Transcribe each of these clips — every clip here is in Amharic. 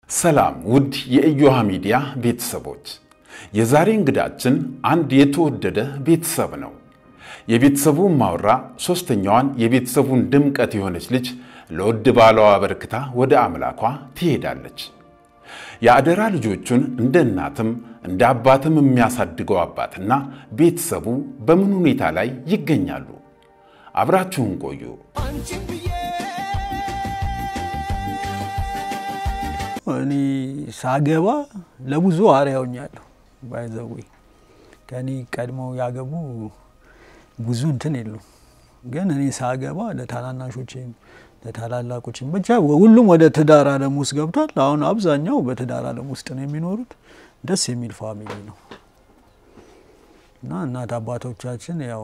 ሰላም ውድ የኢዮሃ ሚዲያ ቤተሰቦች፣ የዛሬ እንግዳችን አንድ የተወደደ ቤተሰብ ነው። የቤተሰቡ ማውራ ሦስተኛዋን የቤተሰቡን ድምቀት የሆነች ልጅ ለውድ ባሏ አበርክታ ወደ አምላኳ ትሄዳለች። የአደራ ልጆቹን እንደ እናትም እንደ አባትም የሚያሳድገው አባትና ቤተሰቡ በምን ሁኔታ ላይ ይገኛሉ? አብራችሁን ቆዩ። እኔ ሳገባ ለብዙ አርአያ ሆኛለሁ። ባይዘዌ ከኔ ቀድመው ያገቡ ብዙ እንትን የሉም። ግን እኔ ሳገባ ለታናናሾችም ለታላላቆችም ብቻ ሁሉም ወደ ትዳር ዓለም ውስጥ ገብቷል። አሁን አብዛኛው በትዳር ዓለም ውስጥ ነው የሚኖሩት። ደስ የሚል ፋሚሊ ነው እና እናት አባቶቻችን ያው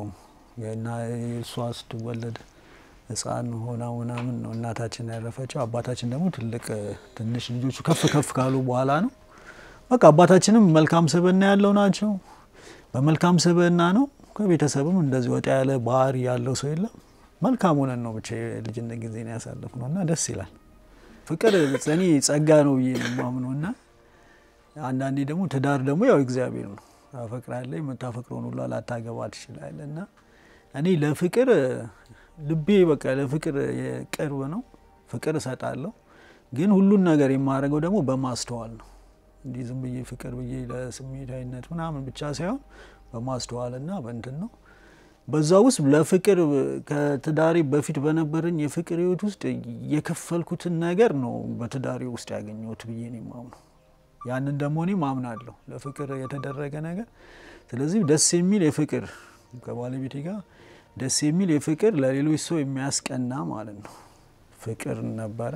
እሷ ስትወለድ ሕፃን ሆና ምናምን ነው እናታችን ያረፈችው። አባታችን ደግሞ ትልቅ ትንሽ ልጆቹ ከፍ ከፍ ካሉ በኋላ ነው። በቃ አባታችንም መልካም ስብዕና ያለው ናቸው። በመልካም ስብዕና ነው። ከቤተሰብም እንደዚህ ወጣ ያለ ባህሪ ያለው ሰው የለም። መልካም ሆነን ነው ብቻ የልጅነት ጊዜ ነው ያሳለፍነው እና ደስ ይላል። ፍቅር እኔ ጸጋ ነው ብዬ ነው የማምነው እና አንዳንዴ ደግሞ ትዳር ደግሞ ያው እግዚአብሔር ነው። ታፈቅራለህ፣ የምታፈቅረውን ሁሉ ላታገባ ትችላለህ እና እኔ ለፍቅር ልቤ በቃ ለፍቅር ቅርብ ነው። ፍቅር እሰጣለሁ፣ ግን ሁሉን ነገር የማደርገው ደግሞ በማስተዋል ነው። እንዲህ ዝም ብዬ ፍቅር ብዬ ለስሜታዊነት ምናምን ብቻ ሳይሆን በማስተዋልና በእንትን ነው። በዛ ውስጥ ለፍቅር ከትዳሬ በፊት በነበረኝ የፍቅር ሕይወት ውስጥ የከፈልኩትን ነገር ነው በትዳሬ ውስጥ ያገኘሁት ብዬ ነው የማምነው። ያንን ደግሞ እኔ ማምናለሁ ለፍቅር የተደረገ ነገር። ስለዚህ ደስ የሚል የፍቅር ከባለቤቴ ጋር ደስ የሚል የፍቅር ለሌሎች ሰው የሚያስቀና ማለት ነው ፍቅር ነበረ።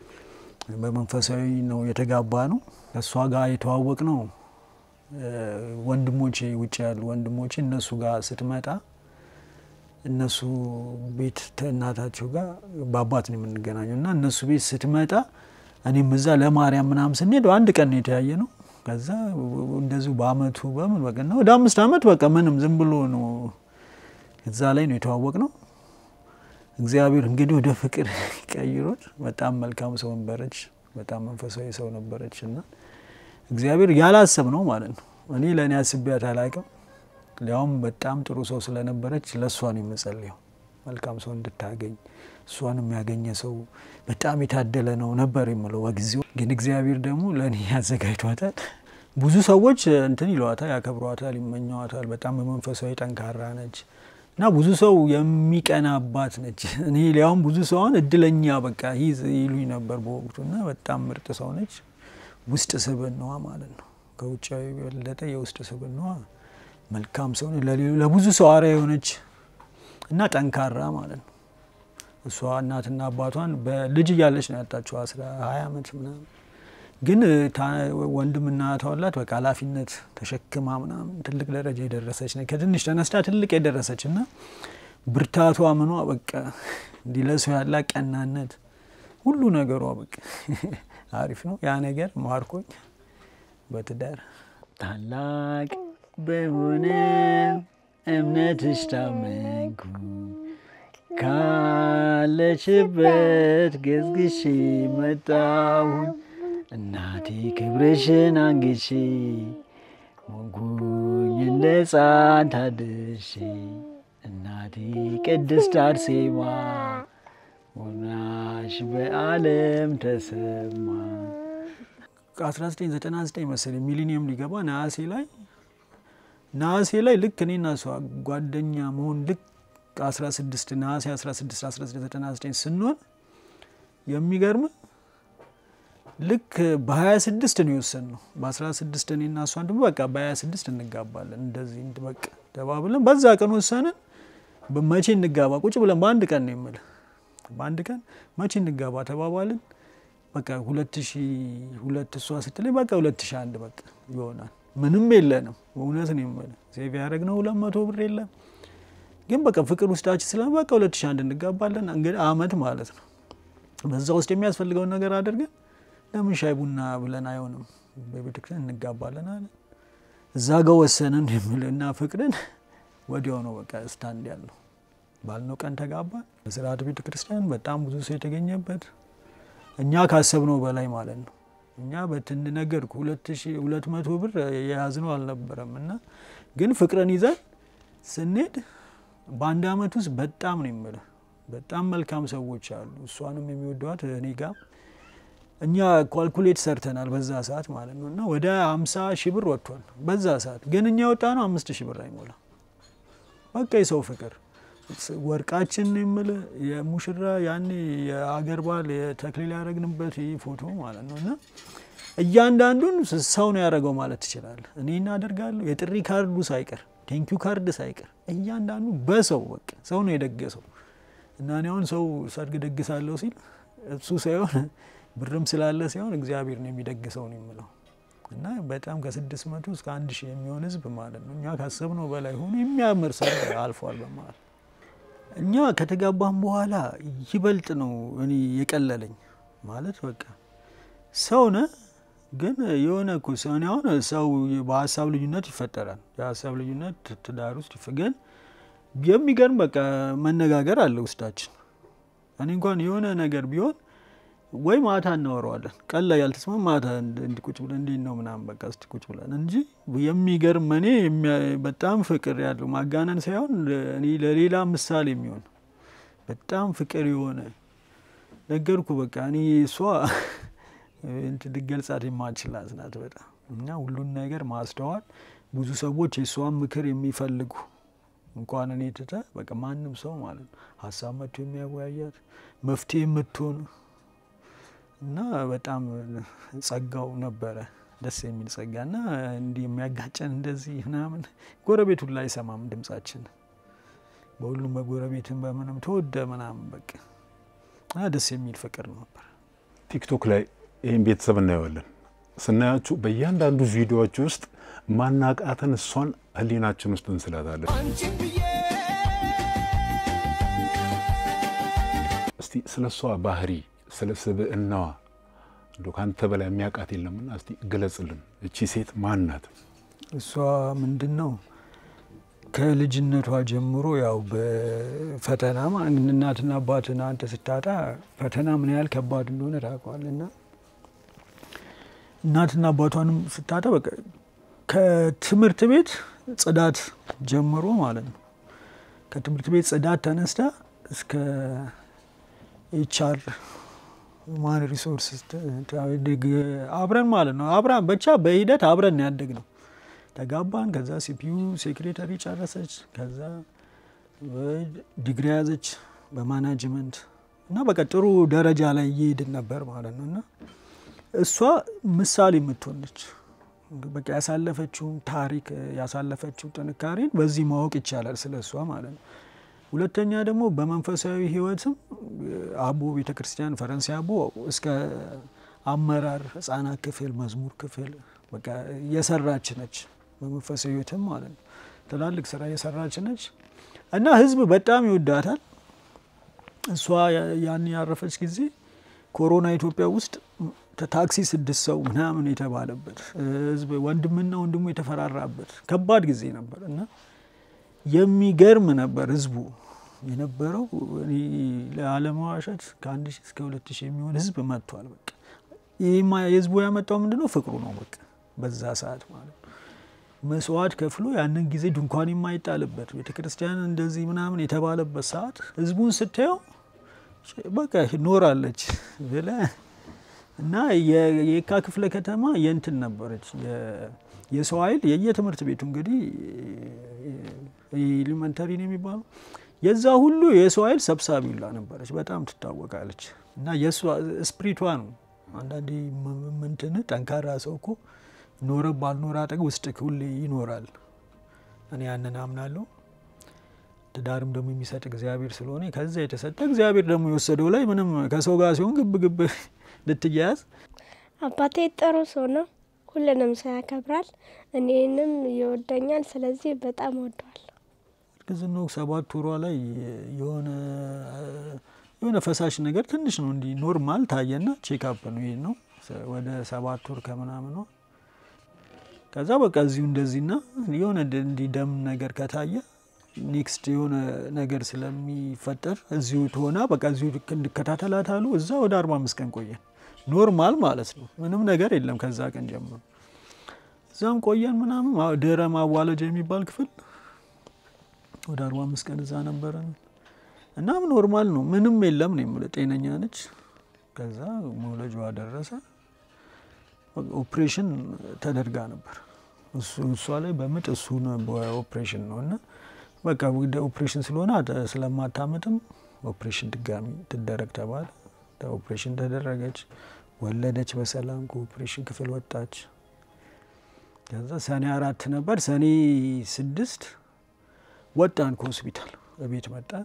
በመንፈሳዊ ነው የተጋባ ነው። ከእሷ ጋር የተዋወቅ ነው ወንድሞቼ ውጭ ያሉ ወንድሞቼ እነሱ ጋር ስትመጣ እነሱ ቤት እናታቸው ጋር በአባት ነው የምንገናኘው እና እነሱ ቤት ስትመጣ እኔም እዛ ለማርያም ምናምን ስንሄድ አንድ ቀን ነው የተያየ ነው። ከዛ እንደዚሁ በአመቱ በምን በቃ ወደ አምስት አመት በቃ ምንም ዝም ብሎ ነው እዛ ላይ ነው የተዋወቅ ነው። እግዚአብሔር እንግዲህ ወደ ፍቅር ቀይሮት በጣም መልካም ሰው ነበረች። በጣም መንፈሳዊ ሰው ነበረች እና እግዚአብሔር ያላሰብ ነው ማለት ነው። እኔ ለእኔ አስቤያት አላቅም። ሊያውም በጣም ጥሩ ሰው ስለነበረች ለእሷ ነው የምጸልየው መልካም ሰው እንድታገኝ እሷን የሚያገኘ ሰው በጣም የታደለ ነው ነበር የምለው በጊዜው። ግን እግዚአብሔር ደግሞ ለእኔ ያዘጋጅቷታል። ብዙ ሰዎች እንትን ይለዋታል፣ ያከብሯታል፣ ይመኘዋታል። በጣም በመንፈሳዊ ጠንካራ ነች እና ብዙ ሰው የሚቀናባት ነች። እኔ ሊያውም ብዙ ሰው አሁን እድለኛ በቃ ይዝ ይሉኝ ነበር በወቅቱ እና በጣም ምርጥ ሰው ነች። ውስጥ ስብዕናዋ ማለት ነው ከውጫዊ የበለጠ የውስጥ ስብዕናዋ መልካም ሰው ለብዙ ሰው አርአያ የሆነች እና ጠንካራ ማለት ነው። እሷ እናትና አባቷን በልጅ እያለች ነው ያጣቸው አስራ ሀያ ዓመት ምናምን ግን ወንድምና ተወላት በቃ ኃላፊነት ተሸክማ ምናምን ትልቅ ደረጃ የደረሰች ነ ከትንሽ ተነስታ ትልቅ የደረሰች እና ብርታቷ ምኗ በቃ እንዲህ ለሰው ያላ ቀናነት ሁሉ ነገሯ በቃ አሪፍ ነው። ያ ነገር ማርኮኝ በትዳር ታላቅ በሆነ እምነትሽ ታመንኩ ካለችበት ገዝግሼ መጣሁኝ እናቴ ክብርሽን አንግቼ ሞንኩኝ እንደ ሕፃን ታድሼ እናቴ ቅድስት አርሴማ ሆናሽ በዓለም ተሰማ። ከ1999 መሰለኝ ሚሊኒየም ሊገባ ነሐሴ ላይ ነሐሴ ላይ ልክ እኔና እሷ ጓደኛ መሆን ልክ 16 ነሐሴ 16 1999 ስንሆን የሚገርም ልክ በ26 ነው የወሰንነው። በ16 እኔና እሷን ደግሞ በቃ በ26 እንጋባለን እንደዚህ በቃ ተባብለን በዛ ቀን ወሰንን። መቼ እንጋባ ቁጭ ብለን በአንድ ቀን ነው የምልህ፣ በአንድ ቀን መቼ እንጋባ ተባባልን። በቃ 2002 እሷ ስትለኝ በቃ 2001 በቃ ይሆናል። ምንም የለንም እውነት ነው የምልህ ሴቭ ያደረግነው ሁለት መቶ ብር የለም። ግን በቃ ፍቅር ውስጣችን ስለ በቃ 2001 እንጋባለን። እንግዲህ አመት ማለት ነው። በዛ ውስጥ የሚያስፈልገውን ነገር አድርገን ለምን ሻይ ቡና ብለን አይሆንም በቤተክርስቲያን እንጋባለን አለ። እዛ ጋ ወሰንን የምልና ፍቅርን ወዲያው ነው በቃ ስታንድ ያለው ባልነው ቀን ተጋባን። በስርዓት ቤተ ክርስቲያን በጣም ብዙ ሰው የተገኘበት እኛ ካሰብነው በላይ ማለት ነው። እኛ በትን ነገርኩ ሁለት መቶ ብር የያዝነው አልነበረም እና ግን ፍቅርን ይዘን ስንሄድ በአንድ አመት ውስጥ በጣም ነው የምልህ በጣም መልካም ሰዎች አሉ። እሷንም የሚወዷት እኔ ጋር እኛ ኳልኩሌት ሰርተናል በዛ ሰዓት ማለት ነው እና ወደ አምሳ ሺህ ብር ወጥቷል በዛ ሰዓት ግን እኛ የወጣ ነው አምስት ሺህ ብር አይሞላ በቃ የሰው ፍቅር ወርቃችን የምልህ የሙሽራ ያኔ የአገር ባህል የተክሊል ያደረግንበት ይህ ፎቶ ማለት ነው እና እያንዳንዱን ሰው ነው ያደረገው ማለት ትችላለህ። እኔ እናደርጋለሁ የጥሪ ካርዱ ሳይቀር ቴንኪዩ ካርድ ሳይቀር እያንዳንዱ በሰው በቃ ሰው ነው የደገሰው እና እኔ አሁን ሰው ሰርግ ደግሳለሁ ሲል እሱ ሳይሆን ብርም ስላለ ሳይሆን እግዚአብሔር ነው የሚደግሰው ነው የምለው እና በጣም ከስድስት መቶ እስከ አንድ ሺህ የሚሆን ህዝብ ማለት ነው እኛ ካሰብነው በላይ ሆኖ የሚያምር ሰርግ አልፏል በማለት እኛ ከተጋባም በኋላ ይበልጥ ነው እኔ የቀለለኝ ማለት በቃ ሰው ነህ ግን የሆነ እኮ ሰው እኔ አሁን ሰው በሀሳብ ልዩነት ይፈጠራል። የሀሳብ ልዩነት ትዳር ውስጥ ግን የሚገርም በቃ መነጋገር አለ ውስጣችን። እኔ እንኳን የሆነ ነገር ቢሆን ወይ ማታ እናወራዋለን። ቀን ላይ ያልተስማማ ማታ እንዲቁጭ ብለን እንዴት ነው ምናምን በቃ እስቲ ቁጭ ብለን እንጂ የሚገርም እኔ በጣም ፍቅር ያለው ማጋነን ሳይሆን እኔ ለሌላ ምሳሌ የሚሆን በጣም ፍቅር የሆነ ነገርኩ በቃ እኔ እሷ ልገልጻት የማልችላት ናት በጣም እና ሁሉን ነገር ማስተዋል ብዙ ሰዎች የእሷን ምክር የሚፈልጉ እንኳን እኔ ትተህ በቃ ማንም ሰው ማለት ነው ሀሳብ መጥቶ የሚያወያያት መፍትሄ የምትሆን እና በጣም ጸጋው ነበረ ደስ የሚል ጸጋ እና እንዲህ የሚያጋጨን እንደዚህ ምናምን ጎረቤቱን ላይ አይሰማም ድምጻችን በሁሉም በጎረቤትን በምንም ተወደ ምናምን በቃ ደስ የሚል ፍቅር ነበር። ቲክቶክ ላይ ይህን ቤተሰብ እናየዋለን። ስናያችሁ በእያንዳንዱ ቪዲዮዎች ውስጥ ማናቃተን እሷን ህሊናችን ውስጥ እንስላታለን። እስቲ ስለ እሷ ባህሪ፣ ስለ ስብዕናዋ እንዶ ከአንተ በላይ የሚያውቃት የለምና እስቲ ግለጽልን። እቺ ሴት ማን ናት? እሷ ምንድን ነው ከልጅነቷ ጀምሮ ያው በፈተና እናትና አባትን አንተ ስታጣ ፈተና ምን ያህል ከባድ እንደሆነ ታውቀዋልና እናትና አባቷንም ስታጣ በቃ ከትምህርት ቤት ጽዳት ጀምሮ ማለት ነው። ከትምህርት ቤት ጽዳት ተነስታ እስከ ኤችአር ማን ሪሶርስ አብረን ማለት ነው። አብረን ብቻ በሂደት አብረን ያደግ ነው። ተጋባን። ከዛ ሲፒዩ ሴክሬታሪ ጨረሰች። ከዛ ዲግሪ ያዘች በማናጅመንት እና በቃ ጥሩ ደረጃ ላይ እየሄድን ነበር ማለት ነው። እና እሷ ምሳሌ የምትሆነች በቃ ያሳለፈችውን ታሪክ ያሳለፈችው ጥንካሬን በዚህ ማወቅ ይቻላል ስለ እሷ ማለት ነው። ሁለተኛ ደግሞ በመንፈሳዊ ሕይወትም አቦ ቤተክርስቲያን ፈረንሳይ አቦ እስከ አመራር ህጻናት ክፍል መዝሙር ክፍል በቃ የሰራች ነች። በመንፈሳዊ ሕይወትም ማለት ነው ትላልቅ ስራ የሰራች ነች እና ህዝብ በጣም ይወዳታል። እሷ ያን ያረፈች ጊዜ ኮሮና ኢትዮጵያ ውስጥ ታክሲ ስድስት ሰው ምናምን የተባለበት ህዝብ ወንድምና ወንድሙ የተፈራራበት ከባድ ጊዜ ነበር እና የሚገርም ነበር ህዝቡ የነበረው። ለአለመዋሸት ከአንድ ሺህ እስከ ሁለት ሺህ የሚሆን ህዝብ መጥቷል። በቃ ይህማ የህዝቡ ያመጣው ምንድን ነው? ፍቅሩ ነው። በቃ በዛ ሰዓት ማለት ነው መስዋዕት ከፍሎ ያንን ጊዜ ድንኳን የማይጣልበት ቤተክርስቲያን እንደዚህ ምናምን የተባለበት ሰዓት ህዝቡን ስታየው በቃ ኖራለች ብለህ እና የየካ ክፍለ ከተማ የእንትን ነበረች የሰው ኃይል የየትምህርት ቤቱ እንግዲህ ኤሊመንተሪ ነው የሚባለው የዛ ሁሉ የሰው ኃይል ሰብሳቢ ሁላ ነበረች። በጣም ትታወቃለች። እና የእሷ ስፕሪቷ ነው። አንዳንዴ ምንትን ጠንካራ ሰው እኮ ኖረ ባልኖረ አጠገብ ውስጥ ሁሌ ይኖራል። እኔ ያንን አምናለሁ። ትዳርም ደግሞ የሚሰጥ እግዚአብሔር ስለሆነ ከዛ የተሰጠ እግዚአብሔር ደግሞ የወሰደው ላይ ምንም ከሰው ጋር ሲሆን ግብ ግብ ልትያያዝ አባቴ ጥሩ ሰው ነው። ሁሉንም ሰው ያከብራል። እኔንም ይወደኛል። ስለዚህ በጣም ወደዋል። እርግዝናው ሰባት ወሯ ላይ የሆነ የሆነ ፈሳሽ ነገር ትንሽ ነው እንዲህ ኖርማል ታየና ቼክአፕ ነው ይሄ ነው ወደ ሰባት ወር ከምናምን ነው። ከዛ በቃ እዚሁ እንደዚህና የሆነ እንዲህ ደም ነገር ከታየ ኔክስት የሆነ ነገር ስለሚፈጠር እዚሁ ትሆና በቃ እዚሁ እንድከታተላት አሉ። እዛ ወደ አርባ አምስት ቀን ቆየን። ኖርማል ማለት ነው። ምንም ነገር የለም ከዛ ቀን ጀምሮ እዛም ቆየን ምናምን ማ- ድህረ ማዋለጃ የሚባል ክፍል ወደ አርባ አምስት ቀን እዛ ነበረን። እናም ኖርማል ነው ምንም የለም ነው የምልህ ጤነኛ ነች። ከዛ መውለጃዋ ደረሰ። ኦፕሬሽን ተደርጋ ነበር እሱ እሷ ላይ በምጥ እሱ ኦፕሬሽን ነው እና በቃ ወደ ኦፕሬሽን ስለሆነ አተ- ስለማታምጥም ኦፕሬሽን ድጋሚ ትደረግ ተባለ። ኦፕሬሽን ተደረገች፣ ወለደች በሰላም ከኦፕሬሽን ክፍል ወጣች። ከዛ ሰኔ አራት ነበር። ሰኔ ስድስት ወጣን ከሆስፒታል እቤት መጣን።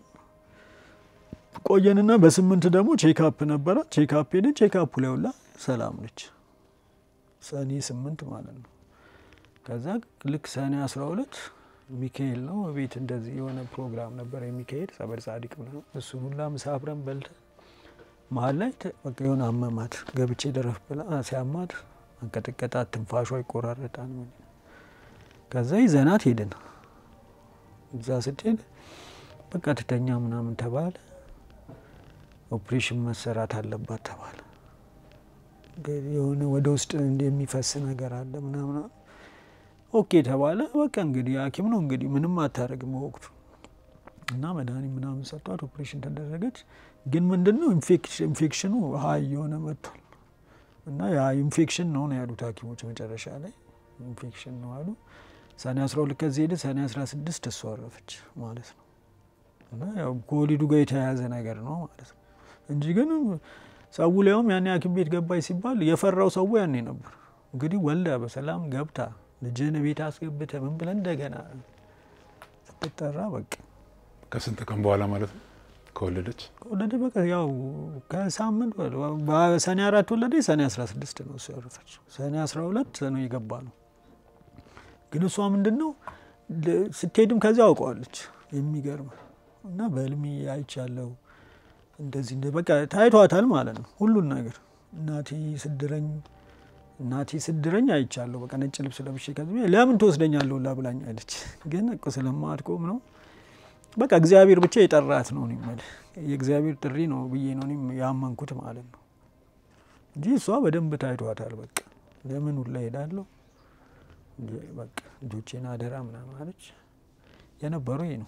ቆየንና በስምንት ደግሞ ቼክአፕ ነበረ። ቼክአፕ ሄደን ቼክአፑ ላይ ሁላ ሰላም ነች። ሰኔ ስምንት ማለት ነው። ከዛ ልክ ሰኔ አስራ ሁለት ሚካኤል ነው ቤት እንደዚህ የሆነ ፕሮግራም ነበር የሚካሄድ ጸበል ጻዲቅ ምናምን እሱ ሁላ ምሳ አብረን በልተን መሀል ላይ ተ- በቃ የሆነ አመማት ገብቼ ደረፍ ብላ ሲያማት አንቀጥቀጣት፣ ትንፋሿ ይቆራረጣል። ምን ከዛ ይዘናት ሄድን። እዛ ስትሄድ በቃ ትተኛ ምናምን ተባለ። ኦፕሬሽን መሰራት አለባት ተባለ። እንግዲህ የሆነ ወደ ውስጥ የሚፈስ ነገር አለ ምናምን ኦኬ ተባለ። በቃ እንግዲህ ሐኪም ነው እንግዲህ ምንም አታደርግም በወቅቱ እና መድኃኒት ምናምን ሰጧት። ኦፕሬሽን ተደረገች። ግን ምንድን ነው ኢንፌክሽኑ ሀይ የሆነ መጥቷል እና ያ ኢንፌክሽን ነው ነው ያሉት ሐኪሞች መጨረሻ ላይ ኢንፌክሽን ነው አሉ። ሰኔ 12 ከዚህ ሄደ። ሰኔ 16 እሷ አረፈች ማለት ነው። እና ያው ከወሊዱ ጋር የተያያዘ ነገር ነው ማለት ነው እንጂ ግን ሰው ሊያውም ያኔ ሐኪም ቤት ገባች ሲባል የፈራው ሰው ያኔ ነበር። እንግዲህ ወልዳ በሰላም ገብታ ልጅን ቤት አስገብተ ምን ብለን እንደገና ስትጠራ በቃ ከስንት ቀን በኋላ ማለት ነው ከወለደች? ከወለደ በቃ ያው ከሳምንት በሰኔ አራት ወለደ። ሰኔ 16 ነው እሱ ያረፈች። ሰኔ 12 ነው የገባ ነው። ግን እሷ ምንድን ነው ል- ስትሄድም ከዚያ አውቀዋለች። የሚገርም እና በህልሜ አይቻለሁ እንደዚህ እንደ በቃ ታይቷታል ማለት ነው ሁሉን ነገር እናቴ ስድረኝ እናቴ ስድረኝ አይቻለሁ። በቃ ነጭ ልብስ ለብሼ ከዚህ ለምን ትወስደኛለሁ ሁላ ብላኝ አለች። ግን እኮ ስለማትቆም ነው በቃ እግዚአብሔር ብቻ የጠራት ነው እኔ የምልህ የእግዚአብሔር ጥሪ ነው ብዬ ነው እኔም ያመንኩት ማለት ነው እንጂ እሷ በደንብ ታይቷታል። በቃ ለምን ሁላ ሄዳለሁ እንጂ በቃ ልጆቼን አደራ ምናምን አለች። የነበረው ይሄ ነው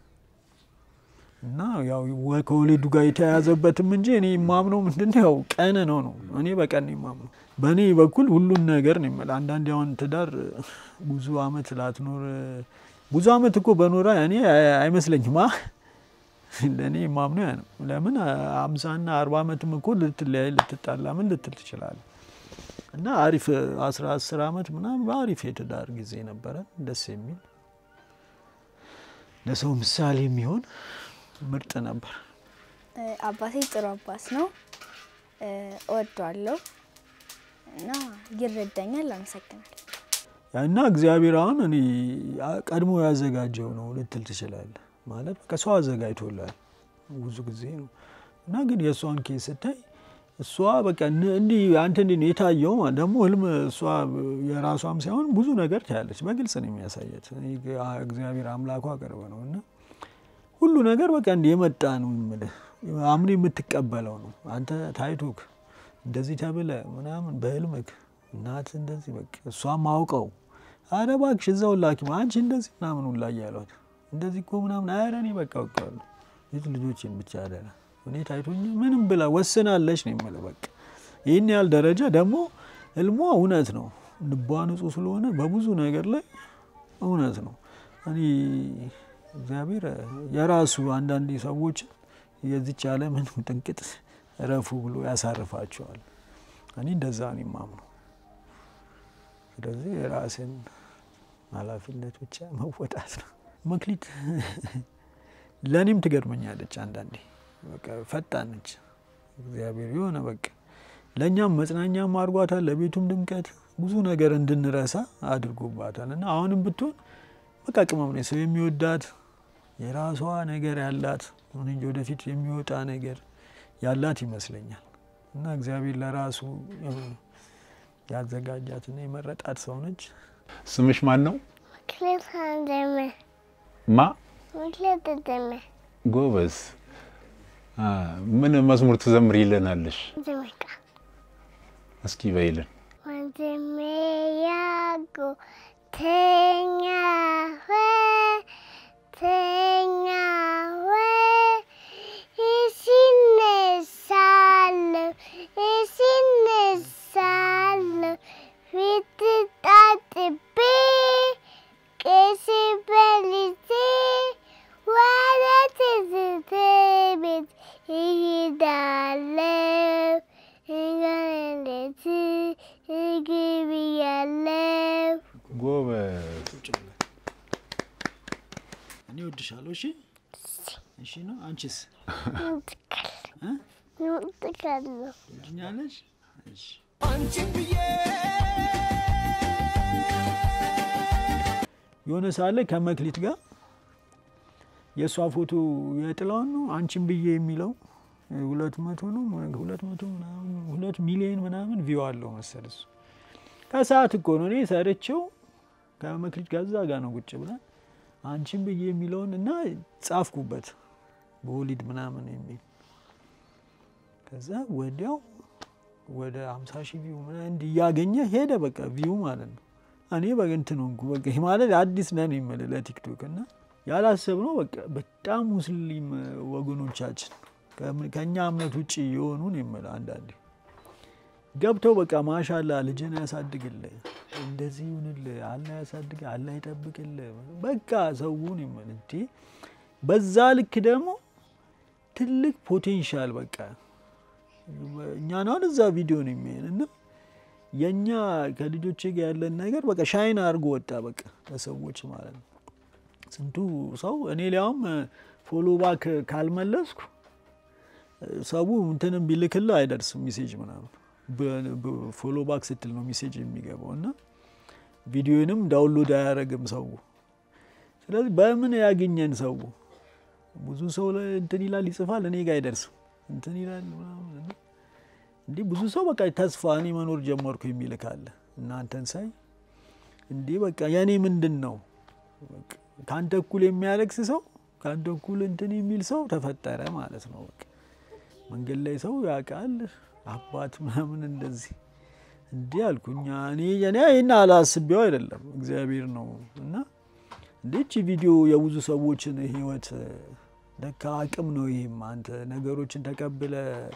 እና ያው ወ- ከወሊዱ ጋር የተያያዘበትም እንጂ እኔ የማምነው ምንድን ነው ያው ቀን ነው ነው እኔ በቀን ነው የማምነው። በእኔ በኩል ሁሉን ነገር ነው የምልህ። አንዳንድ ያሁን ትዳር ብዙ አመት ላትኖር ብዙ አመት እኮ በኖራ እኔ አይ- አይመስለኝም። አ ለእኔ የማምነው ያ ነው። ለምን አምሳና አርባ አመትም እኮ ልትለያይ ልትጣላ ምን ልትል ትችላለህ። እና አሪፍ አስራ አስር አመት ምናምን በአሪፍ የትዳር ጊዜ ነበረ ደስ የሚል ለሰው ምሳሌ የሚሆን ምርጥ ነበር። አባቴ ጥሩ አባት ነው። እወደዋለሁ እና ይረዳኛል። አመሰግናለሁ። እና እግዚአብሔር አሁን እኔ ቀድሞ ያዘጋጀው ነው ልትል ትችላለህ። ማለት በቃ ሰው አዘጋጅቶላል ብዙ ጊዜ ነው እና ግን የእሷን ኬስ ስታይ እሷ በቃ ን- እንዲህ አንተ እንዲህ ነው የታየው ማለት ደግሞ ህልም እሷ የራሷም ሳይሆን ብዙ ነገር ታያለች። በግልጽ ነው የሚያሳየት። እኔ ግ- እግዚአብሔር አምላኳ ቅርብ ነው እና ሁሉ ነገር በቃ እንዲህ የመጣ ነው የምልህ አምኔ የምትቀበለው ነው። አንተ ታይቶክ እንደዚህ ተብለ ምናምን በህልምክ እናት እንደዚህ በቃ እሷም አውቀው አረ እባክሽ እዛው ላኪ አንቺ እንደዚህ ምናምን ሁላ እያሏት እንደዚህ እኮ ምናምን አረ እኔ በቃ አውቀዋለሁ የት ልጆቼን ብቻ አደራ እኔ ታይቶኝ ምንም ብላ ወስናለች ነው የምልህ። በቃ ይህን ያህል ደረጃ ደግሞ ህልሟ እውነት ነው። ልቧ ንጹህ ስለሆነ በብዙ ነገር ላይ እውነት ነው። እኔ እግዚአብሔር የራሱ አንዳንድ ሰዎች የዚች ዓለምን ጥንቅጥ እረፉ ብሎ ያሳርፋቸዋል። እኔ እንደዛ ነው የማምነው። ስለዚህ የራስን ኃላፊነት ብቻ መወጣት ነው። መክሊት ለእኔም ትገርመኛለች አንዳንዴ በቃ ፈጣን ነች። እግዚአብሔር የሆነ በቃ ለእኛም መጽናኛም አድርጓታል፣ ለቤቱም ድምቀት ብዙ ነገር እንድንረሳ አድርጎባታል። እና አሁንም ብትሆን በቃ ቅመም ነች፣ ሰው የሚወዳት የራሷ ነገር ያላት እኔ እንጂ ወደፊት የሚወጣ ነገር ያላት ይመስለኛል። እና እግዚአብሔር ለራሱ ያዘጋጃትና የመረጣት ሰው ነች። ስምሽ ማን ነው? ክሌት አንደመ ማ ክሌት ደመ ጎበዝ። አ፣ ምን መዝሙር ትዘምር ይለናለሽ? ዘመቃ እስኪ በይልን። ወንድሜ ያጎ ተኛ ሆይ ተኛ ሆይ እሲነሳለሁ እሲነሳለሁ ፊት ታጥቤ ቄስ በልቼ ወደ ትዝታ ቤት እሄዳለሁ እንገለለት እግብያለሁ ጎበዝ። እኔ እወድሻለሁ። እሺ እሺ ነው። አንቺስ እወድቃለሁ። ትወጂኛለሽ? እሺ የሆነ ሳለ ከመክሊት ጋር የእሷ ፎቶ የጥላውን ነው አንቺን ብዬ የሚለው ሁለት መቶ ነው ሁለት መቶ ምናምን ሁለት ሚሊዮን ምናምን ቪው አለው መሰል እሱ ከሰዓት እኮ ነው እኔ ሰርቼው ከመክሊት ጋር እዛ ጋር ነው ቁጭ ብለን አንቺን ብዬ የሚለውን እና ጻፍኩበት በወሊድ ምናምን የሚል ከዛ ወዲያው ወደ ሀምሳ ሺህ ቪው ምናምን እንዲህ እያገኘ ሄደ። በቃ ቪው ማለት ነው። እኔ በእንትን ሆንኩ። በቃ ይሄ ማለት አዲስ ነን የምልህ ለቲክቶክ እና ያላሰብነው በቃ በጣም ሙስሊም ወገኖቻችን ከምን- ከእኛ እምነት ውጭ የሆኑን የምልህ አንዳንዴ ገብተው በቃ ማሻላ ልጅን ያሳድግልህ፣ እንደዚህ ይሁንልህ፣ አላህ ያሳድግህ፣ አላህ ይጠብቅልህ። በቃ ሰውን የምልህ እንዴ በዛ ልክ ደግሞ ትልቅ ፖቴንሻል በቃ እኛን አሁን እዛ ቪዲዮ ነው የሚያየን እና የእኛ ከልጆቼ ጋር ያለን ነገር በቃ ሻይን አድርጎ ወጣ በቃ ለሰዎች ማለት ነው። ስንቱ ሰው እኔ ሊያውም ፎሎ ባክ ካልመለስኩ ሰው እንትንም ቢልክልህ አይደርስም ሜሴጅ ምናምን ፎሎ ባክ ስትል ነው ሜሴጅ የሚገባው እና ቪዲዮንም ዳውንሎድ አያደርግም ሰው። ስለዚህ በምን ያገኘን ሰው ብዙ ሰው ላይ እንትን ይላል ይጽፋል፣ እኔ ጋር አይደርስም እንትን ይላል ምናምን እና እንዲህ ብዙ ሰው በቃ ተስፋ እኔ መኖር ጀመርኩ የሚል ካለ እናንተን ሳይ እንዲህ በቃ የእኔ ምንድን ነው በቃ ከአንተ እኩል የሚያለቅስ ሰው ከአንተ እኩል እንትን የሚል ሰው ተፈጠረ ማለት ነው። በቃ መንገድ ላይ ሰው ያውቃል አባት ምናምን እንደዚህ እንዲህ አልኩኛ እኔ እኔ ይህን አላስቤው አይደለም እግዚአብሔር ነው እና እንዴች ቪዲዮ የብዙ ሰዎችን ህይወት ለካ አቅም ነው። ይህም አንተ ነገሮችን ተቀብለ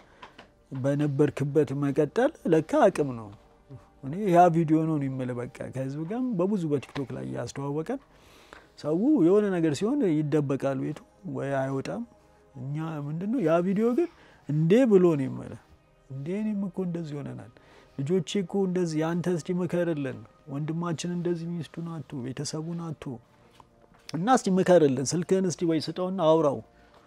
በነበርክበት መቀጠል ለካ አቅም ነው። እኔ ያ ቪዲዮ ነው የሚል በቃ ከህዝብ ጋርም በብዙ በቲክቶክ ላይ ያስተዋወቀን ሰው የሆነ ነገር ሲሆን ይደበቃል ቤቱ ወይ አይወጣም። እኛ ምንድን ነው ያ ቪዲዮ ግን እንዴ ብሎ ነው የምልህ እንዴ እኔም እኮ እንደዚህ ሆነናል። ልጆቼ እኮ እንደዚህ አንተ እስቲ ምከርልን፣ ወንድማችን እንደዚህ ሚስቱን አቶ ቤተሰቡን አቶ እና እስቲ ምከርልን፣ ስልክህን እስቲ ወይ ስጠውና አውራው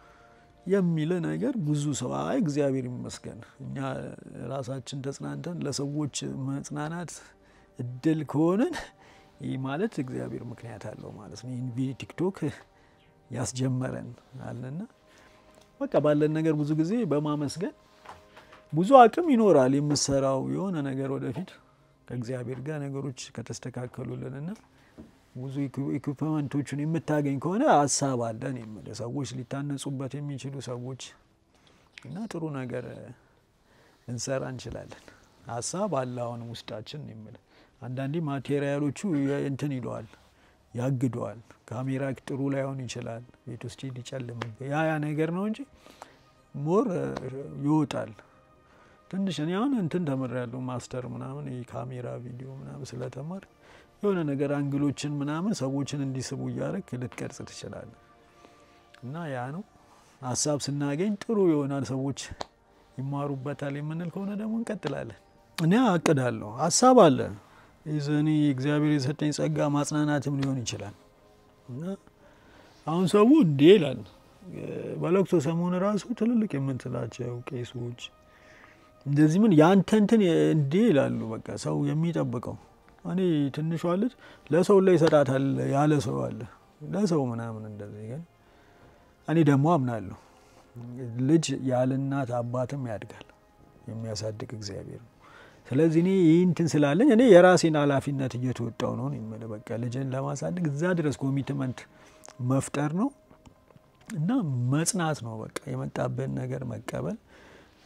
የሚል ነገር ብዙ ሰው አይ እግዚአብሔር ይመስገን እኛ ራሳችን ተጽናንተን ለሰዎች መጽናናት እድል ከሆንን ይህ ማለት እግዚአብሔር ምክንያት አለው ማለት ነው። ይህን ቪዲዮ ቲክቶክ ያስጀመረን አለና በቃ ባለን ነገር ብዙ ጊዜ በማመስገን ብዙ አቅም ይኖራል የምሰራው የሆነ ነገር ወደፊት ከእግዚአብሔር ጋር ነገሮች ከተስተካከሉልንና ብዙ ኢኩፕመንቶችን የምታገኝ ከሆነ ሀሳብ አለን የምልህ ሰዎች ሊታነጹበት የሚችሉ ሰዎች እና ጥሩ ነገር ልንሰራ እንችላለን። ሀሳብ አለ አሁን ውስጣችን የምልህ አንዳንዴ ማቴሪያሎቹ እንትን ይለዋል ያግደዋል። ካሜራ ጥሩ ላይሆን ይችላል፣ ቤት ውስጥ ሊጨልም ያ ያ ነገር ነው እንጂ ሞር ይወጣል። ትንሽ እኔ አሁን እንትን ተምሬያለሁ ማስተር ምናምን የካሜራ ቪዲዮ ምናምን ስለተማር የሆነ ነገር አንግሎችን ምናምን ሰዎችን እንዲስቡ እያደረግ ልትቀርጽ ትችላለህ። እና ያ ነው ሀሳብ ስናገኝ ጥሩ ይሆናል፣ ሰዎች ይማሩበታል የምንል ከሆነ ደግሞ እንቀጥላለን። እኔ አቅዳለሁ፣ ሀሳብ አለ እኔ እግዚአብሔር የሰጠኝ ጸጋ ማጽናናትም ሊሆን ይችላል። እና አሁን ሰው እንዴ ይላል በለቅሶ ሰሞን ራሱ ትልልቅ የምትላቸው ቄሶች እንደዚህ ምን ያንተ እንትን እንዴ ይላሉ። በቃ ሰው የሚጠብቀው እኔ ትንሿ ልጅ ለሰው ላይ ይሰጣታል ያለ ሰው አለ ለሰው ምናምን እንደዚህ ግን እኔ ደግሞ አምናለሁ ልጅ ያለ እናት አባትም ያድጋል የሚያሳድግ እግዚአብሔር ነው። ስለዚህ እኔ ይህ እንትን ስላለኝ እኔ የራሴን ኃላፊነት እየተወጣው ነው የምልህ። በቃ ልጅን ለማሳደግ እዛ ድረስ ኮሚትመንት መፍጠር ነው እና መጽናት ነው። በቃ የመጣብን ነገር መቀበል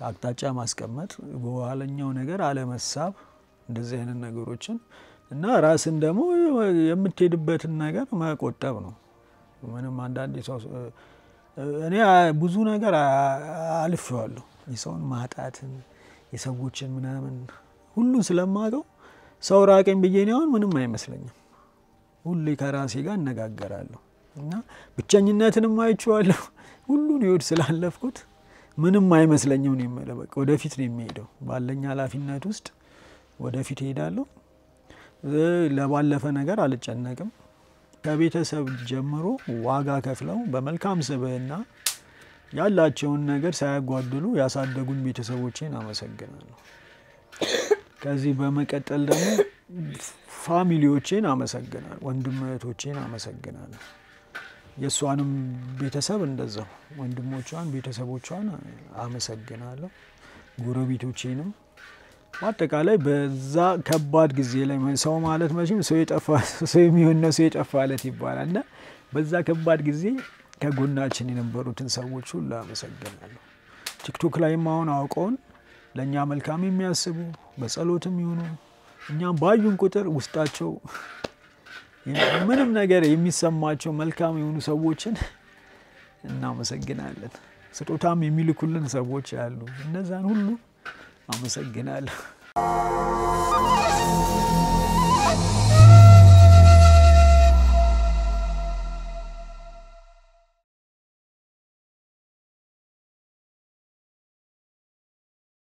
አቅጣጫ ማስቀመጥ፣ በኋለኛው ነገር አለመሳብ፣ እንደዚህ አይነት ነገሮችን እና ራስን ደግሞ የምትሄድበትን ነገር መቆጠብ ነው። ምንም አንዳንድ ሰው እኔ ብዙ ነገር አልፌዋለሁ። የሰውን ማጣትን የሰዎችን ምናምን ሁሉን ስለማውቀው ሰው ራቀኝ ብዬ እኔ አሁን ምንም አይመስለኝም። ሁሌ ከራሴ ጋር እነጋገራለሁ እና ብቸኝነትንም አይቼዋለሁ። ሁሉን ህይወት ስላለፍኩት ምንም አይመስለኝም ነው የምልህ። በቃ ወደፊት ነው የሚሄደው። ባለኝ ኃላፊነት ውስጥ ወደፊት እሄዳለሁ። ለባለፈ ነገር አልጨነቅም። ከቤተሰብ ጀምሮ ዋጋ ከፍለው በመልካም ስብዕና ያላቸውን ነገር ሳያጓድሉ ያሳደጉኝ ቤተሰቦቼን አመሰግናለሁ። ከዚህ በመቀጠል ደግሞ ፋሚሊዎቼን አመሰግናለሁ። ወንድም እህቶቼን አመሰግናለሁ። የእሷንም ቤተሰብ እንደዛው ወንድሞቿን፣ ቤተሰቦቿን አመሰግናለሁ። ጎረቤቶቼንም በአጠቃላይ በዛ ከባድ ጊዜ ላይ ሰው ማለት መቼም ሰው የጠፋ ሰው የሚሆን ነው ሰው የጠፋለት ይባላል እና በዛ ከባድ ጊዜ ከጎናችን የነበሩትን ሰዎች ሁሉ አመሰግናለሁ። ቲክቶክ ላይም አሁን አውቀውን ለእኛ መልካም የሚያስቡ በጸሎትም ይሁኑ እኛም ባዩን ቁጥር ውስጣቸው ምንም ነገር የሚሰማቸው መልካም የሆኑ ሰዎችን እናመሰግናለን። ስጦታም የሚልኩልን ሰዎች አሉ። እነዛን ሁሉ አመሰግናለሁ።